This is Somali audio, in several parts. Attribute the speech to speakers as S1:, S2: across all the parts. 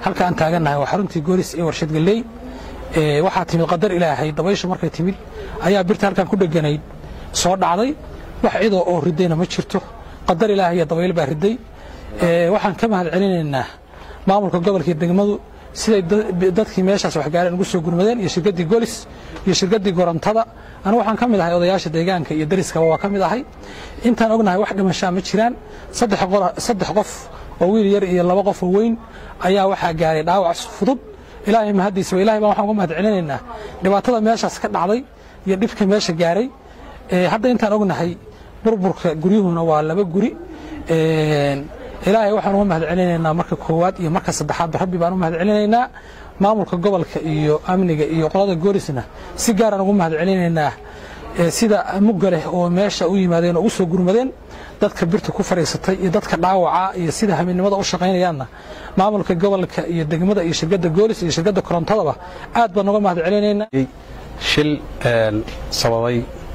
S1: halka aan taagannahay waa xaruntii goolis ee warshad galley waxaa timid qadar ilaahay dabayshu markay timid ayaa birta halkan ku dheganayd soo dhacday wax cidoo oo ridayna ma jirto qadar ilaahay iyo dabayl baa riday waxaan ka mahad celinaynaa maamulka gobolkii degmadu siday dadkii meeshaas waxgaareen ugu soo gurmadeen iyo shirkaddii golis iyo shirkaddii gorontada anu waxaan ka mid ahay odayaasha deegaanka iyo dariskaba waa ka mid ahay intaan ognahay wax dhimashaa ma jiraan saddex qof oo wiil yar iyo laba qof oo weyn ayaa waxaa gaaray dhaawac fudud ilaahay mahaddiisa ilahay baan waxaan uga mahad celinaynaa dhibaatada meeshaas ka dhacday iyo dhibka meesha gaaray hadda intaan ognahay burburka guryuhuna waa laba guri ilaahay waxaan uga mahad celinaynaa marka koowaad iyo marka saddexaadba rabbi baan u mahad celinaynaa maamulka gobolka iyo amniga iyo qolada goolisna si gaaraan ugu mahad celinaynaa sida mugga leh oo meesha u yimaadeen oo u soo gurmadeen dadka birta ku fadhiisatay iyo dadka dhaawaca iyo sida habeennimada u shaqaynayaanna maamulka gobolka iyo degmada iyo shirkadda goolis iyo shirkadda korontadaba aad baan uga mahad celinaynaa
S2: shil sababay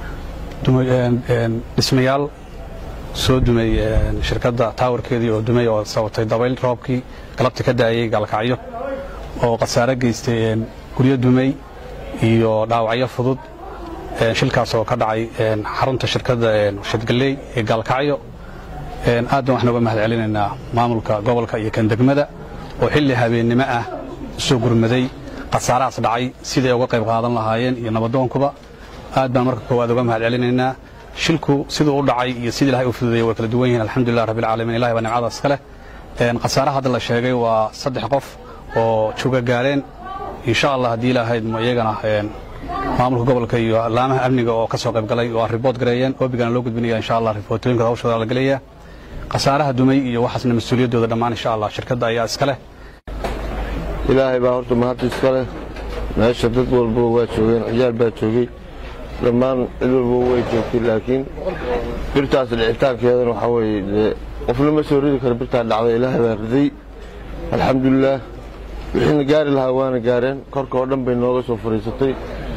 S2: dhismayaal soo dumay shirkadda taawarkeedii oo dumay oo sabatay dabayl roobkii galabta ka daayey gaalkacyo oo khasaare geystay guryo dumay iyo dhaawacyo fudud shilkaas oo ka dhacay xarunta shirkadda warshadgalley ee gaalkacyo aad baan waxaan uga mahad celinaynaa maamulka gobolka iyo kan degmada oo xilli habeennimo ah usoo gurmaday khasaarahaas dhacay siday uga qayb qaadan lahaayeen iyo nabadoonkuba aad baan marka koowaad uga mahad celinaynaa shilku siduu u dhacay iyo sidii ilahay u fududeeyey way kala duwan yihiin alxamdulilah rabbilcaalamiin ilahay baa nimcada iska leh khasaaraha hadda la sheegay waa saddex qof oo juga gaareen insha allah haddii ilaahayd ma iyagana maamulka gobolka iyo laamaha amniga oo ka soo qayb galay oo ribood gareeyeen oobigana loo gudbinaya insha allah ribootooyinka hawshooda la gelaya khasaaraha dumay iyo waxaasna mas-uuliyaddooda dhammaan insha allah shirkadda ayaa iska leh
S3: ilaahay baa horta mahadda iska leh meesha dad walba waa joogeen ciyaal baa joogay dhammaan cid walba way joogtay laakiin birtaas dhicitaankeedana waxaa weeye dee qofna ma soo ridi kara birtaa dhacday ilaahay baa riday alxamdulilaah wixiina gaari lahaa waana gaareen korka oo dhan bay nooga soo fadhiisatay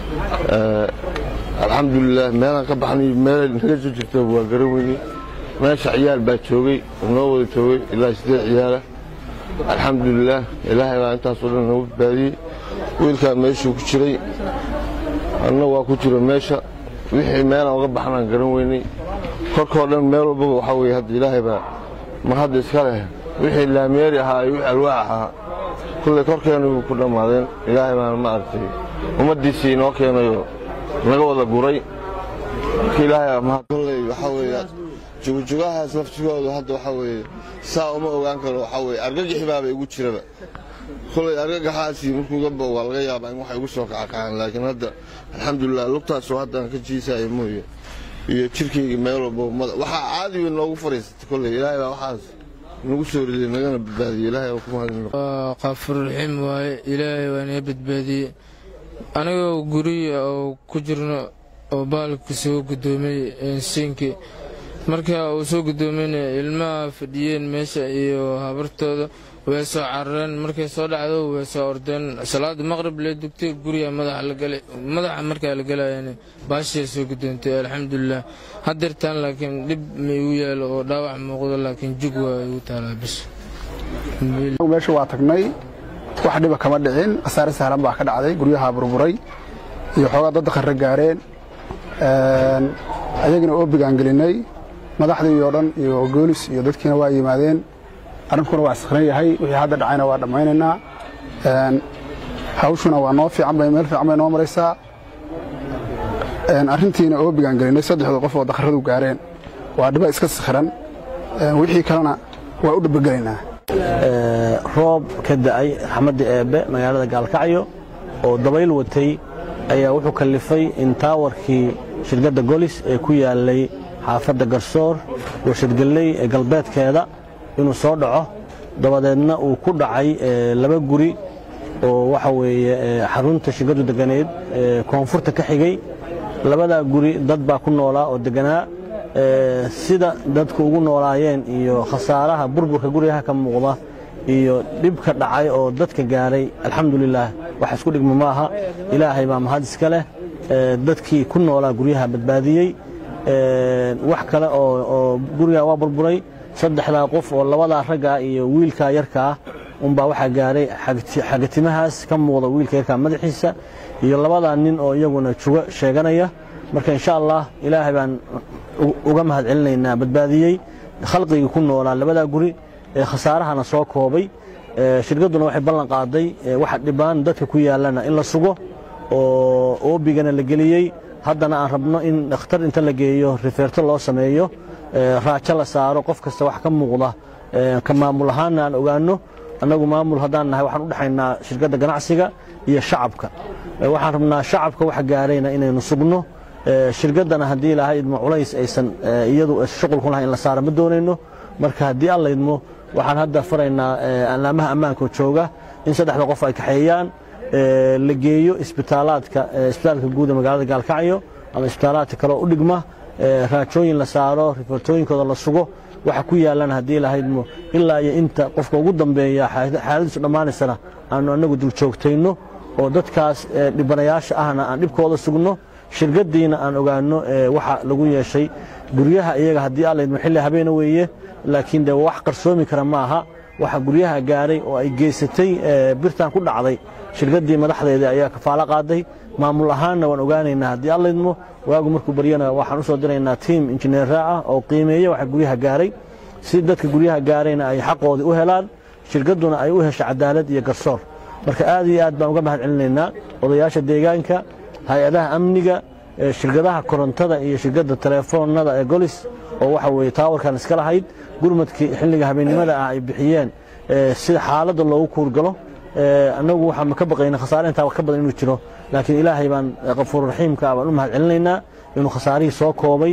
S3: alxamdulilaah meelaan ka baxnay meelay naga soo jirta waa garan weynay meesha ciyaal baa joogay noo wada joogay ilaa siddeed ciyaala alxamdulilaah ilaahay baa intaasoo dhan nagu badbaadiyey wiilkaa meeshuu ku jiray anna waa ku jiro meesha wixii meelaan uga baxnaan garan weynay korkoo dhan meel walbaba waxaa weye hadda ilaahay baa ma hadda iska leh wixii laameeri ahaa iyo wixii alwaax ahaa kullay korkeennu ku dhammaadeen ilaahay baana ma aragtay ummaddiisii inoo keenayo naga wada guray marka ilaahay mahad kolley waxaa weeye jugujugahaas laftigoodu hadda waxaa weeye saa uma ogaan karo waxaa weeye argagixi baaba igu jiraba kolay argagaxaasi markuu gaba waa laga yaabaa in waxay igu soo kacakacaan laakiin hadda alxamdulilah lugtaasoo haddaan ka jiisaayo mooye iyo jirkayga meel walba waxaa caadi wey noogu fadhiisatay kolley ilaahay baa waxaas nagu soo riday nagana badbaadiyey ilaahay waa ku mahadino
S4: qaafurraxiim waaye ilaahay waa naga badbaadiyey anigoo guriya oo ku jirno oo baalka soo gudoomay siinkii marka uu soo gudoomayna ilmaha fadhiyeen meesha iyo habartooda way soo carareen markay soo dhacdo way soo ordeen salaada maqrib lee dugtay guriga madaxa la galay madaxa markaa la galayeen baashiya soo gudoontay alxamdulilah hadeertaan laakiin dhib ma igu yaalo oo dhaawac muuqdo laakiin jug waa igu taalaa bis
S5: meesha waa tagnay wax dhiba kama dhicin khasaare sahlan baa ka dhacday guryaha burburay iyo xoogaa dad qarra gaareen ayagina oobigaan gelinay madaxdii oo dhan iyo goolis iyo dadkiina waa yimaadeen arrinkuna waa iskran yahay wixii hadda dhacayna waa dhammaynaynaa hawshuna waa noo fiican bay meel fiican bay noo maraysaa arrintiina oobigaan gelinay saddexda qof oo dakharadu gaareen waa dhiba iska sikhiran wixii kalena waa u dhabagelaynaa
S6: roob ka da'ay raxmadda eebbe magaalada gaalkacyo oo dabayl watay ayaa wuxuu kallifay in taawarkii shirkadda golis ee ku yaallay xaafadda garsoor warshadgalley ee galbeedkeeda inuu soo dhaco dabadeedna uu ku dhacay laba guri oo waxa weeye xarunta shirkaddu deganeed koonfurta ka xigay labadaa guri dad baa ku noolaa oo deganaa sida dadku ugu noolaayeen iyo khasaaraha burburka guryaha ka muuqda iyo dhibka dhacay oo dadka gaaray alxamdulilaah wax isku dhigma maaha ilaahay baa mahad iska leh dadkii ku noolaa guryaha badbaadiyey wax kale oo guriga waa burburay saddexdaa qof oo labadaa raggaa iyo wiilkaa yarkaa unbaa waxaa gaaray xagatimahaas ka muuqda wiilka yarkaa madaxiisa iyo labadaa nin oo iyaguna jugo sheeganaya marka insha allah ilaahay baan uga mahad celinaynaa badbaadiyey khalqigii ku noolaa labadaa guri ee khasaarahana soo koobay shirkadduna waxay ballan qaaday waxa dhibaan dadka ku yaalana in la sugo oo oobigana la geliyey haddana aan rabno in dhakhtar inta la geeyo rifeerto loo sameeyo raajo la saaro qof kasta wax ka muuqda ka maamul ahaanna aan ogaanno annagu maamul haddaan nahay waxaan u dhexaynaa shirkadda ganacsiga iyo shacabka waxaan rabnaa shacabka waxa gaarayna inaynu sugno shirkaddana haddii ilaahay idmo culays aysan iyadu shuqul ku lahay in la saaro ma doonayno marka haddii alla idmo waxaan hadda faraynaa alaamaha ammaanka jooga in saddexda qof ay kaxeeyaan la geeyo isbitaalaadka isbitaalka guud ee magaalada gaalkacyo ama isbitaalaadka kale oo u dhigma raajooyin la saaro rifoortooyinkooda la sugo waxa ku yaalana haddii lahaydmo ilaa iyo inta qofka ugu dambeeya xaaladiisu dhammaanaysana aanu annagu dul joogtayno oo dadkaas dhibanayaasha ahna aan dhibkooda sugno shirkaddiina aan ogaanno waxa lagu yeeshay guryaha iyaga haddii allaydmo xilli habeena weeye laakiin de wax qarsoomi kara ma aha waxa guryaha gaaray oo ay geysatay birtan ku dhacday shirkaddii madaxdeeda ayaa kafaalo qaaday maamul ahaanna waan ogaanaynaa haddii allaydmo waagu markuu baryana waxaan u soo diraynaa tiim injineera ah oo qiimeeya waxa guryaha gaaray si dadka guryaha gaarayna ay xaqoodii u helaan shirkadduna ay u hesho cadaalad iyo garsoor marka aad iyo aad baan uga mahad celinaynaa odayaasha deegaanka hay-adaha amniga shirkadaha korontada iyo shirkadda telefoonada ee golis oo waxa weeye taawarkan iska lahayd gurmadkii xilliga habeennimada ah ay bixiyeen sida xaaladda loogu kuurgalo annagu waxaan ka baqayna khasaare intaa ka badan inuu jiro laakiin ilaahay baan qafuurraxiimka baan u mahad celinaynaa inuu khasaarihii soo koobay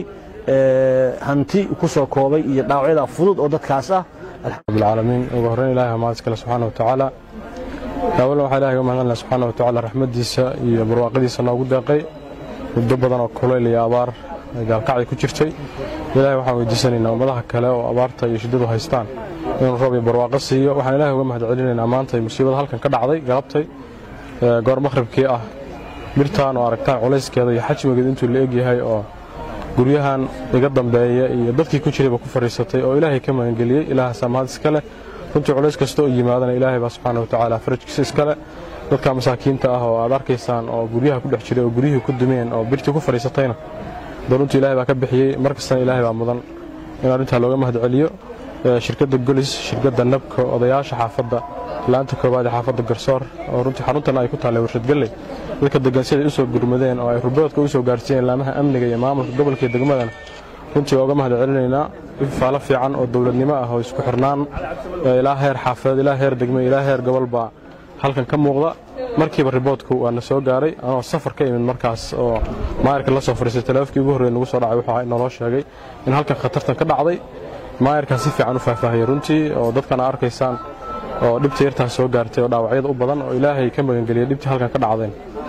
S6: hanti ku soo koobay iyo dhaawacyada fudud oo dadkaas ah
S7: rabbilcaalamiin ugu horreyn ilahay ha mahad iskale subxaana watacaala awalna waxaa ilahay uga mahad celinaa subxaana watacaala raxmaddiisa iyo barwaaqadiisa noogu deeqay muddo badan oo kulayl iyo abaar gaalkacdi ku jirtay ilahay waxaan weydiisanaynaa ummadaha kale oo abaarta iyo shiddadu haystaan inuu roob iyo barwaaqo siiyo waxaan ilahay uga mahad celinaynaa maantay musiibada halkan ka dhacday galabtay goor maqhribkii ah birtaan oo aragtaan culayskeeda iyo xajmigeeda intuu la egyahay oo guryahan iga dambeeya iyo dadkii ku jirayba ku fadhiisatay oo ilaahay ka magangeliyey ilaahaasaa mahad iska leh runtii culays kasta oo yimaadana ilaahay baa subxaana watacaala farajkiisa iska leh dadka masaakiinta ah oo aad arkaysaan oo guryaha ku dhex jiray oo guryihii ku dumeen oo birtii ku fadhiisatayna dee runtii ilaahay baa ka bixiyey mar kastana ilaahay baa mudan in arrintaa looga mahad celiyo shirkadda golis shirkadda nabka odayaasha xaafadda laanta koowaad ee xaafadda garsoor oo runtii xaruntan ay ku taallay warshad galley dadka degan siday u soo gurmadeen oo ay ruboodka u soo gaarsiiyeen laamaha amniga iyo maamulka gobolka iyo degmadana runtii waa uga mahad celinaynaa faalo fiican oo dowladnimo ah oo isku xirnaan ilaa heer xaafadeed ilaa heer degme ilaa heer gobol baa halkan ka muuqda markiiba riboodku waa na soo gaaray anoo safar ka imid markaas oo maayarka la soo fadhiistay taleefkii ugu horreey nagu soo dhacay wuxuu naloo sheegay in halkan khatartan ka dhacday maayarkaa si fiican u faahfaahiyey runtii oo dadkana arkaysaan oo dhibta yartaas soo gaartay oo dhaawacyada u badan oo ilaahay ka magangeliyay dhibtii halkan ka dhacdeen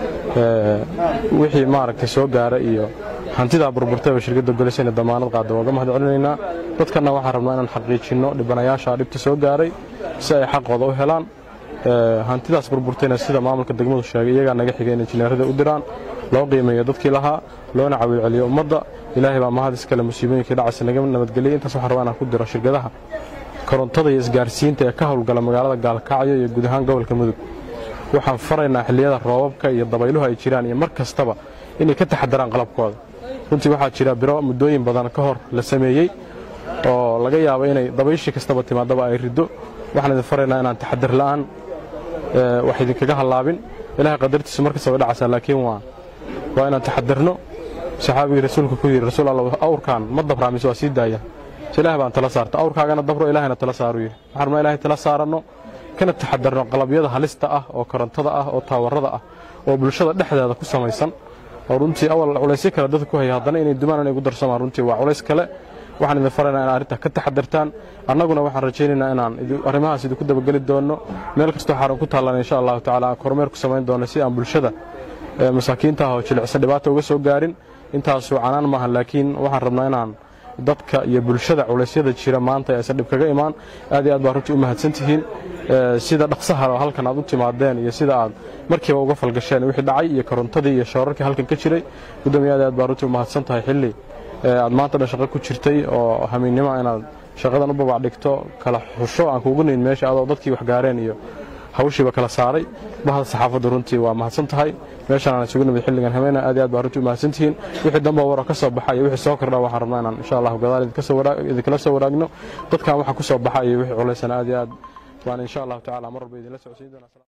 S7: wixii maaragtay soo gaara iyo hantidaa burburtayba shirkadda golis inay damaanad qaada waa uga mahad celinaynaa dadkana waxaan rabnaa inaan xaqiijinno dhibanayaasha dhibta soo gaaray si ay xaqooda u helaan hantidaas burburtayna sida maamulka degmadu sheegay iyagaa naga xigay in injineerada u diraan loo qiimeeyo dadkii lahaa loona cawiil celiyo ummadda ilaahay baa mahad iskale musiibooyinkii dhacaysa naga nabadgeliyey intaas waxaan rabaa inaan ku diro shirkadaha korontada iyo isgaarsiinta ee ka howlgala magaalada gaalkacyo iyo guud ahaan gobolka mudug waxaan faraynaa xilliyada roobabka iyo dabayluhu ay jiraan iyo mar kastaba inay ka taxadaraan qalabkooda runtii waxaa jira biro muddooyin badan ka hor la sameeyey oo laga yaabo inay dabayshii kastaba timaadaba ay riddo waxaan idin faraynaa inaan taxadar la'aan wax idinkaga hallaabin ilahay qadartiisu mar kastaba dhacaysaa laakiin waa waa inaan taxadarno saxaabigii rasuulka ku yidhi rasuul alla awrkaan ma dabraa mise waa sii daaya se ilaah baan tala saarta awrkaagana dabro ilaahayna tala saaru yidhi waxaan rabnaa ilahay tala saaranno kana taxadarno qalabyada halista ah oo korontada ah oo taawarada ah oo bulshada dhexdeeda ku samaysan oo runtii awal culaysyo kale dadka ku haya haddana inay dumaan inay gu darsamaan runtii waa culays kale waxaan idin faraynaa in arrintaa ka taxadartaan annaguna waxaan rajaynaynaa inaan arrimahaas idinku dabageli doonno meel kastoo xarun ku taallan insha allahu tacaala aan kormeer ku samayn doonno si aan bulshada masaakiinta ah oo jilicsan dhibaata uga soo gaarin intaasu canaan maaha laakiin waxaan rabnaa inaan dadka iyo bulshada culeysyada jira maanta aysan dhib kaga imaan aad iyo aad baa runtii u mahadsan tihiin sida dhaqsaha oo halkan aad u timaadeen iyo sida aad markiiba uga falgasheen wixii dhacay iyo korontadii iyo shoorarkii halkan ka jiray gudoomiye aad iyo aad baa runtii u mahadsan tahay xilli aad maanta dhan shaqo ku jirtay oo hamiinnimo inaad shaqadan u babac dhigto kala xusho aan kuugu nayn meesha adoo dadkii wax gaareen iyo hawshiiba kala saaray bahda saxaafaddu runtii waa mahadsan tahay meeshaan aan isugu nimid xilligan habeena aad iyo aad baa runtii u mahadsantihiin wixii dambe waro ka soo baxa iyo wixii soo kordha waxaan rabnaa inaan insha allahu gadaal idinkala soo waraagno dadkan waxa ku soo baxa iyo wixii culaysana aad iyo aad waan insha allahu tacaala mar walba idinla socodsiin doonaa